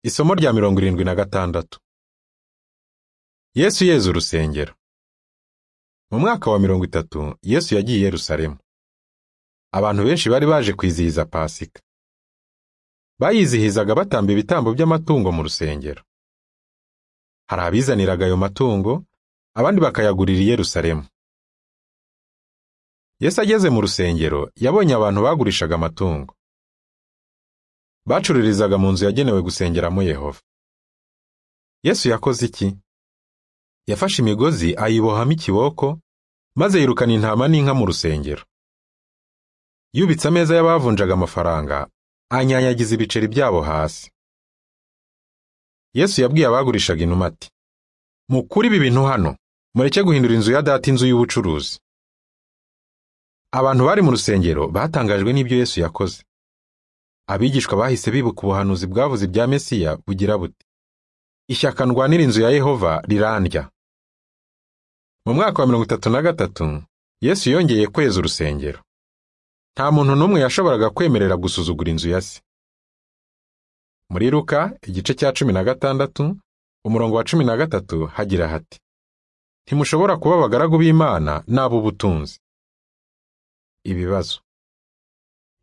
Isomo rya mirongo irindwi na gatandatu Yesu yeza urusengero. Mu mwaka wa mirongo itatu Yesu yagiye i Yerusalemu. Abantu benshi bari baje kwizihiza Pasika. Bayizihizaga batamba ibitambo by'amatungo mu rusengero. Hari abizaniraga ayo matungo, abandi bakayagurira i Yerusalemu. Yesu ageze mu rusengero, yabonye abantu bagurishaga amatungo. Bacururizaga mu nzu yagenewe gusengeramo Yehova. Yesu yakoze iki? Yafashe imigozi ayibohamo ikiboko, maze yirukana intama n'inka mu rusengero. Yubitse ameza y'abavunjaga amafaranga, anyanyagiza ibiceri byabo hasi. Yesu yabwiye abagurishaga inuma ati, mukuri ibi bintu hano, mureke guhindura inzu ya data inzu y'ubucuruzi. Abantu bari mu rusengero batangajwe n'ibyo Yesu yakoze. Abigishwa bahise bibuka ubuhanuzi bwavuze ibya Mesiya bugira buti Ishyaka ndwanira inzu ya Yehova rirandya. Mu mwaka wa mirongo itatu na gatatu Yesu yongeye kweza urusengero. Nta muntu n'umwe yashoboraga kwemerera gusuzugura inzu ya se. Muri Luka igice cya cumi na gatandatu umurongo wa cumi na gatatu hagira hati ntimushobora kuba abagaragu b'Imana n'ab'ubutunzi. Ibibazo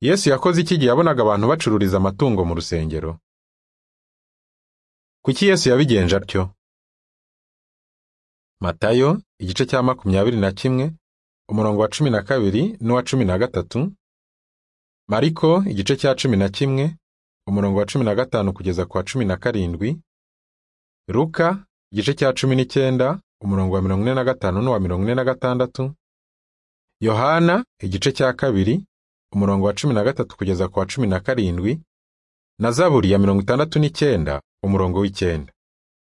Yesu yakoze iki gihe yabonaga abantu bacururiza amatungo mu rusengero? Kuki Yesu yabigenje atyo? Matayo igice cya makumyabiri na kimwe umurongo wa cumi na kabiri n'uwa cumi na gatatu, Mariko igice cya cumi na kimwe umurongo wa cumi na gatanu kugeza ku wa cumi na karindwi, Luka igice cya cumi n'icyenda umurongo wa mirongo ine na gatanu n'uwa mirongo ine na gatandatu, Yohana igice cya kabiri umurongo wa cumi na gatatu kugeza ku wa cumi na karindwi na zaburi ya mirongo itandatu n'icyenda umurongo w'icyenda